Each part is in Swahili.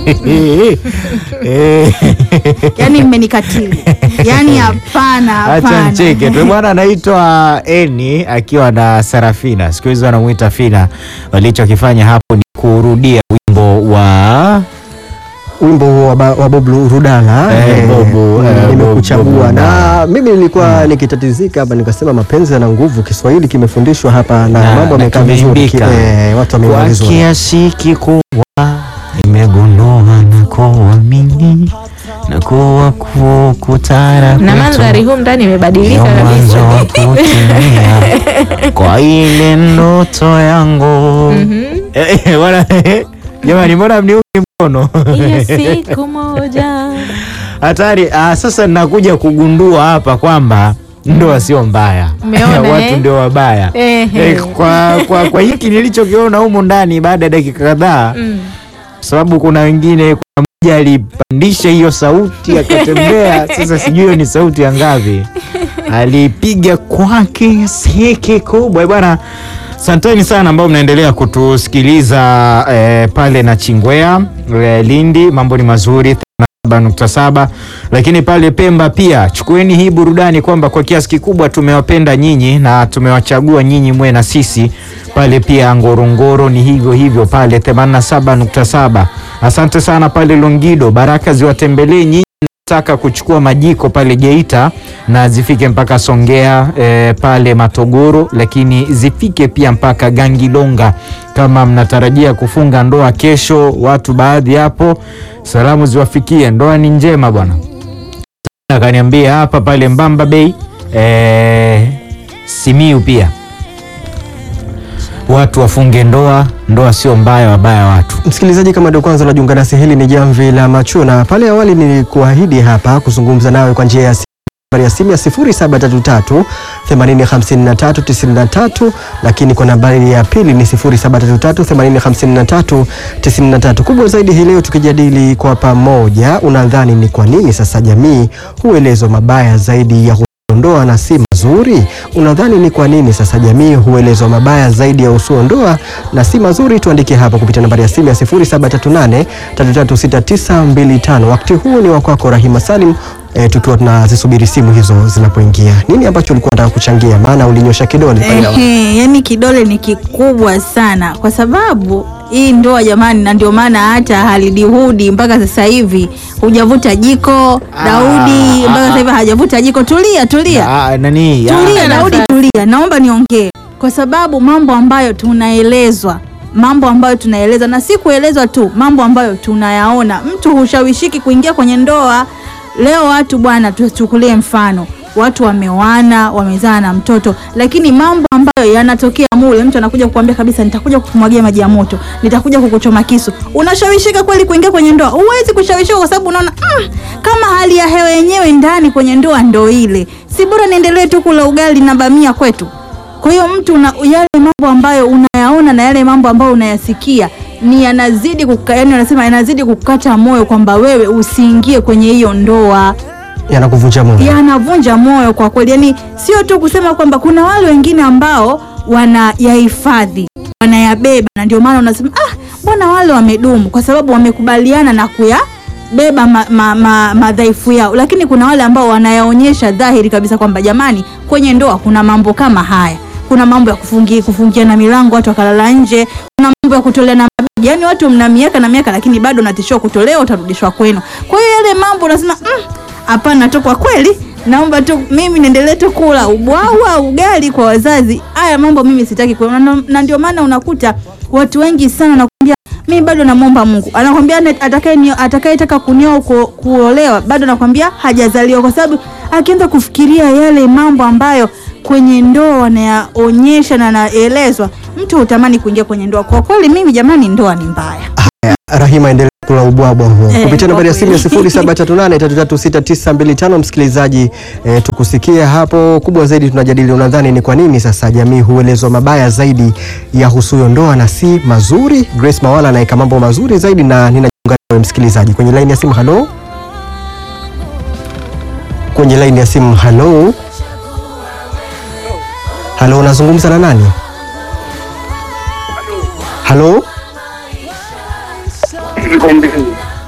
Eh. yani mmenikatili yani hapana Acha hapana ncheke tu bwana. Anaitwa Eni akiwa na Sarafina, siku hizi wanamuita Fina. Walichokifanya hapo ni kurudia wimbo wa wimbo huo wa, ba- wa Bob Rudala Eh, eh, Bob, mm, eh, Bob nimekuchagua na Rudala. mimi nilikuwa nikitatizika hapa nikasema mapenzi yana nguvu, Kiswahili kimefundishwa hapa na, Na- mambo na yamekaa vizuri, kimeimbika. eh, watu kwa wameimba vizuri. kiasi kikubwa nimegundua na kuamini na kuwa kukutana na mandhari huu ndani imebadilika Ndio mwanzo wa kabisa. kutimia kwa ile ndoto yangu. Eh, eh, bwana, eh, Jamani, mbona mniungi mkono? Hiyo siku moja Hatari. Ah, sasa ninakuja kugundua hapa kwamba ndoa sio mbaya, Umeona, watu eh? ndio wabaya. Ehe. Eh, kwa, kwa, kwa hiki nilichokiona humu ndani baada ya dakika kadhaa Mm. kwa sababu kuna wengine, kuna mmoja alipandisha hiyo sauti akatembea. Sasa sijui hiyo ni sauti ya ngapi, alipiga kwake seke kubwa Eh, bwana. Asanteni sana ambao mnaendelea kutusikiliza eh, pale na Chingwea eh, Lindi, mambo ni mazuri 7.7 lakini pale Pemba pia chukueni hii burudani kwamba kwa kiasi kikubwa tumewapenda nyinyi na tumewachagua nyinyi mwe na sisi pale pia Ngorongoro ni hivyo hivyo pale 87.7. Asante sana pale Longido, baraka ziwatembelee nyinyi nataka kuchukua majiko pale Geita na zifike mpaka Songea eh, pale Matogoro, lakini zifike pia mpaka Gangilonga. Kama mnatarajia kufunga ndoa kesho, watu baadhi hapo, salamu ziwafikie, ndoa ni njema bwana. Akaniambia hapa pale Mbamba Bay eh, Simiu pia watu wafunge ndoa, ndoa sio mbaya, wabaya watu. Msikilizaji, kama ndio kwanza unajiunga nasi, hili ni Jamvi la Macho, na pale awali nilikuahidi hapa kuzungumza nawe kwa njia ya simu nambari ya simu ya 0733 8053 93, lakini kwa nambari ya pili ni 0733 8053 93. Kubwa zaidi hii leo tukijadili kwa pamoja, unadhani ni kwa nini sasa jamii huelezwa mabaya zaidi ya ndoa na si mazuri? Unadhani ni kwa nini sasa jamii huelezwa mabaya zaidi ya usuo ndoa na si mazuri? Tuandike hapa kupitia nambari ya simu ya 0738 336925. Wakati huu ni wa kwako Rahima Salim. E, tukiwa tunazisubiri simu hizo zinapoingia. Nini ambacho ulikuwa unataka kuchangia? Maana ulinyosha kidole pale awali. Ehe, yani kidole ni kikubwa sana kwa sababu hii ndoa jamani, na ndio maana hata halidihudi mpaka sasa hivi hujavuta jiko Daudi, ah, mpaka sasa hivi hajavuta jiko. Tulia, tulia, Ah, nani? ah, tulia Ah, Daudi, nafasi. tulia, naomba niongee, kwa sababu mambo ambayo tunaelezwa mambo ambayo tunaelezwa na si kuelezwa tu, mambo ambayo tunayaona. Mtu hushawishiki kuingia kwenye ndoa. Leo watu bwana, tuchukulie mfano, watu wameoana, wamezaa na mtoto, lakini mambo ambayo yanatokea mule, mtu anakuja kukuambia kabisa, nitakuja kukumwagia maji ya moto, nitakuja kukuchoma kisu. Unashawishika kweli kuingia kwenye ndoa? Huwezi kushawishika kwa sababu unaona mm, kama hali ya hewa yenyewe ndani kwenye ndoa ndo ile, si bora niendelee tu kula ugali na bamia kwetu. Kwa hiyo mtu una, yale mambo ambayo unayaona na yale mambo ambayo unayasikia ni yanazidi kuka, yani wanasema yanazidi kukata moyo kwamba wewe usiingie kwenye hiyo ndoa, Yanakuvunja moyo. yanavunja moyo kwa kweli. Yani sio tu kusema kwamba kuna wale wengine ambao wanayahifadhi wanayabeba, na ndio maana unasema ah, mbona wale wamedumu, kwa sababu wamekubaliana na kuyabeba ma, ma, ma, madhaifu yao, lakini kuna wale ambao wanayaonyesha dhahiri kabisa kwamba jamani, kwenye ndoa kuna mambo kama haya kuna mambo ya kufungia kufungiana milango watu wakalala nje, kuna mambo ya kutoleana mabegi. Yani watu mna miaka na miaka, lakini bado unatishiwa kutolewa, utarudishwa kwenu. Kwa hiyo yale mambo unasema "Mm, hapana tu, kwa kweli naomba tu mimi niendelee tu kula ubwawa ugali kwa wazazi. Haya mambo mimi sitaki kuona, na- na ndio maana unakuta watu wengi sana wanakuambia mimi bado namwomba Mungu. Anakwambia ane- atakaye nio- atakayetaka kunioa ku, kuolewa bado nakwambia hajazaliwa, kwa sababu akianza kufikiria yale mambo ambayo kwenye ndoa wanayaonyesha na naelezwa, mtu hutamani kuingia kwenye ndoa. Kwa kweli mimi jamani, ndoa ni mbaya. Rahima, endelea kula ubwabwa huo Eh, kupitia nambari ya simu ya kwa kweli. 0738336925. Msikilizaji eh, tukusikia hapo. Kubwa zaidi tunajadili, unadhani ni kwa nini sasa jamii huelezwa mabaya zaidi ya husuyo ndoa na si mazuri? Grace Mawala anaweka mambo mazuri zaidi, na ninajiunga nawe msikilizaji kwenye laini ya simu. Halo, kwenye laini ya simu. Halo, halo, unazungumza na nani? Halo,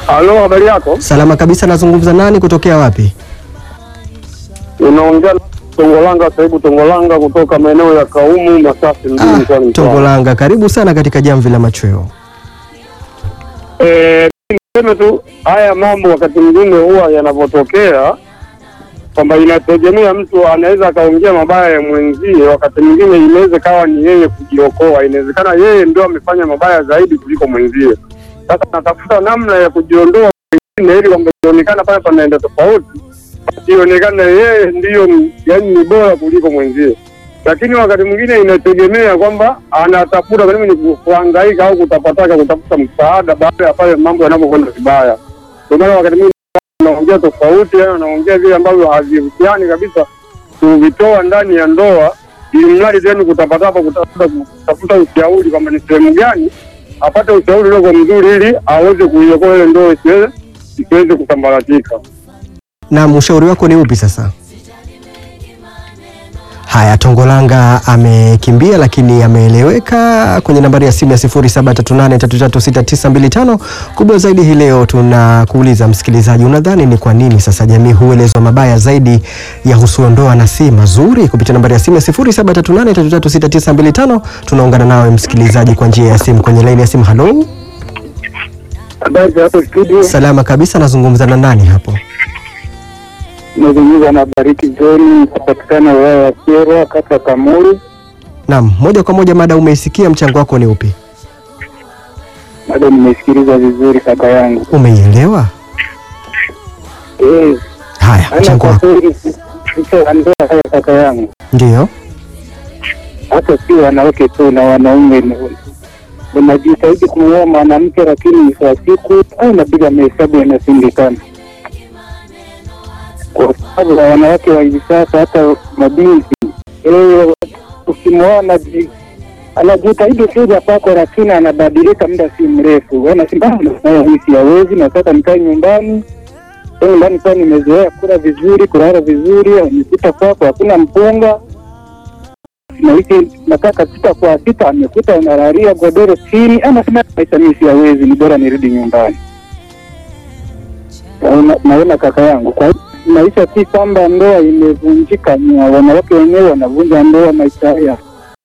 Halo, habari yako? Salama kabisa, nazungumza nani kutokea wapi? Unaongea na Tongolanga, Saibu Tongolanga kutoka maeneo ya Kaumu, Masasi mjini mkoani Mtwara. Tongolanga, karibu sana katika jamvi la machweo. Eh, niseme tu haya mambo wakati mwingine huwa yanavyotokea kwamba inategemea mtu anaweza akaongea mabaya ya mwenzie, wakati mwingine inaweza kawa ni yeye kujiokoa. Inawezekana yeye ndio amefanya mabaya zaidi kuliko mwenzie. Sasa natafuta namna ya kujiondoa mwingine, ili kwamba ionekana pale panaenda tofauti, ionekane yeye ndiyo yani ni bora kuliko mwenzie. Lakini wakati mwingine inategemea kwamba anatafuta karibu ni kuhangaika au kutapataka kutafuta msaada baada ya pale mambo yanapokwenda vibaya. Ndio maana wakati mwingine anaongea tofauti, yani anaongea vile ambavyo havihusiani kabisa kuvitoa ndani ya ndoa, ili mradi tena kutapatapa kutafuta kutafuta ushauri kwamba ni sehemu gani apate ushauri uliokuwa mzuri, ili aweze kuiokoa ile ndoa isiweze isiweze kusambaratika. Na ushauri wako ni upi sasa? Haya, Tongolanga amekimbia lakini ameeleweka. Kwenye nambari ya simu ya 0738336925 kubwa zaidi hii leo tunakuuliza msikilizaji, unadhani ni kwa nini sasa jamii huelezwa mabaya zaidi ya husuo ndoa na si mazuri? Kupitia nambari ya simu ya 0738336925 tunaungana nawe msikilizaji kwa njia ya simu kwenye laini ya simu. Halo, Habari za hapo studio, salama kabisa, nazungumza na nani hapo? nazungumza na Bariki John, kupatikana wilaya ya Kyerwa, kata Kamuri. Naam, moja kwa moja mada umeisikia, mchango wako ni upi? Bado nimesikiliza vizuri kaka yangu. Umeielewa? Eh, Haya, ana mchango kwa wako kweli hicho ndoa haya kaka yangu, ndio. hata si wanawake tu na wanaume ni- wanajitahidi kumuoa mwanamke, lakini mwisho wa siku au napiga mahesabu yanashindikana, kwa sababu ya wanawake wa hivi sasa, hata mabinti eh, ukimwoa anaji- anajitahidi kuja kwako, lakini anabadilika muda si mrefu, anasema hii siyawezi, nataka nikae nyumbani Kwa nyumbani kwa nimezoea kula vizuri, kulala vizuri, amekuta kwako hakuna mpunga na hiki nakaa sita kwa sita, amekuta unalalia godoro chini, anasema maisha mimi siyawezi, ni bora nirudi nyumbani. Naona- Naona kaka yangu, kwa hiyo maisha si kwamba ndoa imevunjika, ni wanawake wenyewe wanavunja ndoa maisha haya.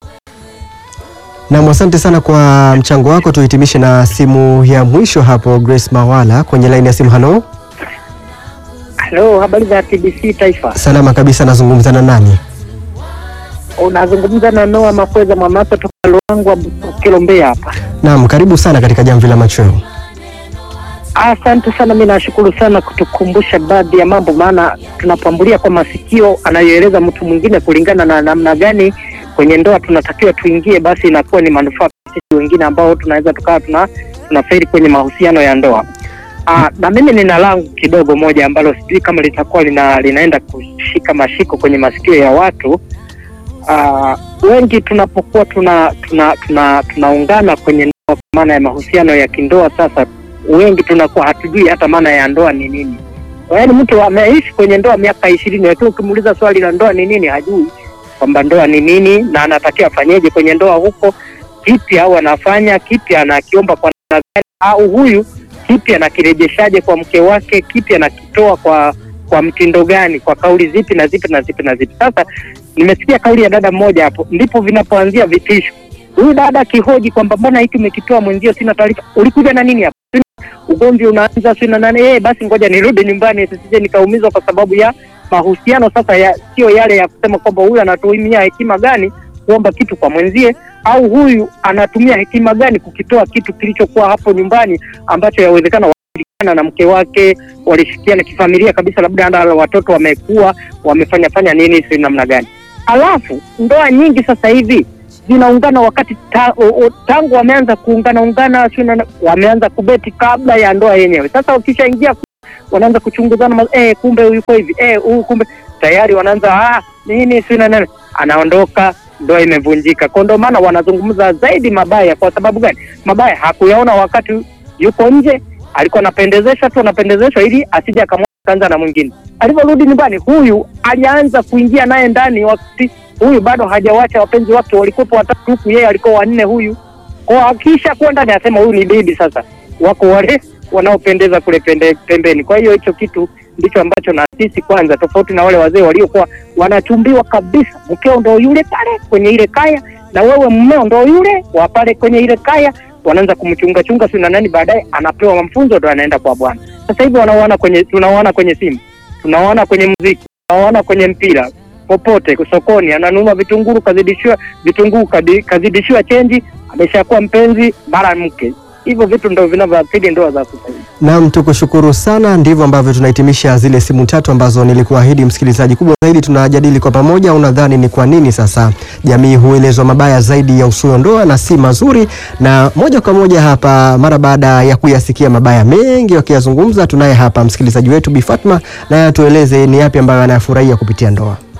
Naam, asante sana kwa mchango wako. Tuhitimishe na simu ya mwisho hapo, Grace Mawala kwenye laini ya simu. Halo, Halo, habari za TBC Taifa. salama kabisa, nazungumza na nani? Unazungumza na Noah Makweza Mwamasa toka Luangwa Kilombea hapa. Naam, karibu sana katika jamvi la machweo. Asante sana, mi nashukuru sana kutukumbusha baadhi ya mambo, maana tunapambulia kwa masikio anayoeleza mtu mwingine kulingana na namna gani kwenye ndoa tunatakiwa tuingie, basi inakuwa ni manufaa kwa sisi wengine ambao tunaweza tukawa tuna tunaferi kwenye mahusiano ya ndoa. Aa, na mimi nina langu kidogo moja ambalo sijui kama litakuwa lina, linaenda kushika mashiko kwenye masikio ya watu. Aa, wengi tunapokuwa tuna tuna tuna tunaungana kwenye ndoa kwa maana ya mahusiano ya kindoa sasa wengi tunakuwa hatujui hata maana ya ndoa ni nini. Yaani mtu ameishi kwenye ndoa miaka ishirini, lakini ukimuuliza swali la ndoa ni nini, hajui kwamba ndoa ni nini na anatakiwa afanyeje kwenye ndoa huko, kipi au anafanya kipi, anakiomba kwa namna gani, au huyu kipi anakirejeshaje kwa mke wake, kipi anakitoa kwa kwa mtindo gani, kwa kauli zipi na zipi na zipi na zipi. Sasa nimesikia kauli ya dada mmoja hapo, ndipo vinapoanzia vitisho. Huyu dada akihoji kwamba mbona hiki umekitoa mwenzio, sina taarifa, ulikuja na nini hapa? ugomvi unaanza sio na nane eh, basi ngoja nirudi nyumbani sisije nikaumizwa kwa sababu ya mahusiano sasa ya sio yale ya kusema kwamba huyu anatumia hekima gani kuomba kitu kwa mwenzie au huyu anatumia hekima gani kukitoa kitu kilichokuwa hapo nyumbani ambacho yawezekana walishirikiana na mke wake walishikiana kifamilia kabisa, labda hata watoto wamekuwa wamefanya fanya nini, si namna gani. Alafu ndoa nyingi sasa hivi zinaungana wakati ta, o, o, tangu wameanza kuungana ungana sio na- wameanza kubeti kabla ya ndoa yenyewe. Sasa ukishaingia ku- wanaanza kuchunguzana ma- eh, kumbe huyu yuko hivi eh, huyu kumbe tayari wanaanza ah, nini sio na nani, anaondoka ndoa imevunjika. Kwa ndio maana wanazungumza zaidi mabaya. Kwa sababu gani? Mabaya hakuyaona wakati yuko nje, alikuwa anapendezesha tu, anapendezeshwa ili asije akamwa kaanza na mwingine. Alivyorudi nyumbani, huyu alianza kuingia naye ndani wakati huyu bado hajawacha wapenzi wake walikuwepo watatu huku yeye alikuwa wanne huyu kwa akisha kuwa ndani anasema huyu ni bibi sasa wako wale wanaopendeza kule pende, pembeni. Kwa hiyo hicho kitu ndicho ambacho na sisi kwanza, tofauti na wale wazee waliokuwa wanachumbiwa kabisa, mkeo ndo yule pale kwenye ile kaya na wewe mmeo ndo yule wa pale kwenye ile kaya, wanaanza kumchunga chunga si na nani, baadaye anapewa mafunzo ndo anaenda kwa bwana. Sasa hivi wanaoana kwenye, tunaoana kwenye simu, tunaoana kwenye muziki, tunaoana kwenye mpira popote sokoni, ananunua vitunguru kazidishiwa vitunguu kadi- kazidishiwa chenji, ameshakuwa mpenzi mara mke. Hivyo vitu ndo vinavyoathiri ndoa za sasa hivi. Naam, tukushukuru sana. Ndivyo ambavyo tunahitimisha zile simu tatu ambazo nilikuahidi msikilizaji. Kubwa zaidi tunajadili kwa pamoja, unadhani ni kwa nini sasa jamii huelezwa mabaya zaidi ya usuyo ndoa na si mazuri? Na moja kwa moja hapa, mara baada ya kuyasikia mabaya mengi wakiyazungumza, tunaye hapa msikilizaji wetu Bi Fatma, naye atueleze ni yapi ambayo anayafurahia kupitia ndoa.